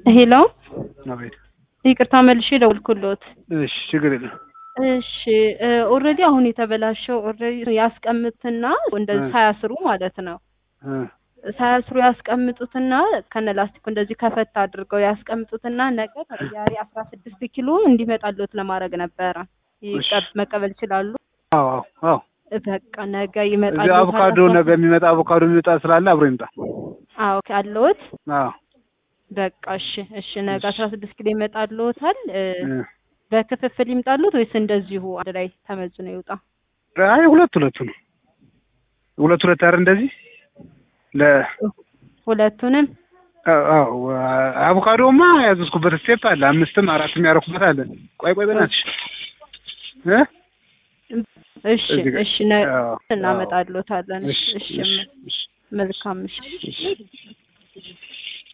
ሄሎ አቤት። ይቅርታ መልሼ ደውልኩሎት። እሺ ችግር የለም። እሺ ኦልሬዲ አሁን የተበላሸው ኦልሬዲ ያስቀምጥና እንደዚህ ሳያስሩ ማለት ነው እ ሳያስሩ ያስቀምጡትና ከነ ላስቲኩ እንደዚህ ከፈት አድርገው ያስቀምጡትና ነገ ተቀያሪ አስራ ስድስት ኪሎ እንዲመጣሎት ለማድረግ ነበረ። ይቀ- መቀበል ይችላሉ? አዎ አዎ አዎ። በቃ ነገ እዚህ ይመጣሉ። አቮካዶ ነገ የሚመጣ አቮካዶ የሚመጣ ስላለ አብሮ ይምጣ። አዎ ካለዎት አዎ በቃ እሺ እሺ ነገ አስራ ስድስት ኪሎ ይመጣልዎታል። እ፣ እ። በክፍፍል ይምጣሉት ወይስ እንደዚሁ አንድ ላይ ተመዝኖ ይውጣ? አይ ሁለት ሁለቱ ነው። ሁለት ሁለት አይደል እንደዚህ ለ ሁለቱንም አዎ አቮካዶማ ያዘዝኩበት ስቴፕ አለ። አምስትም አራትም ያደረኩበት አለ። ቆይ ቆይ በእናትሽ እ እሺ እዚህ ጋር- እሺ ነ- አዎ፣ እናመጣልዎታለን። እሺ እሺ እሺ እሺ እሺ መልካም እሺ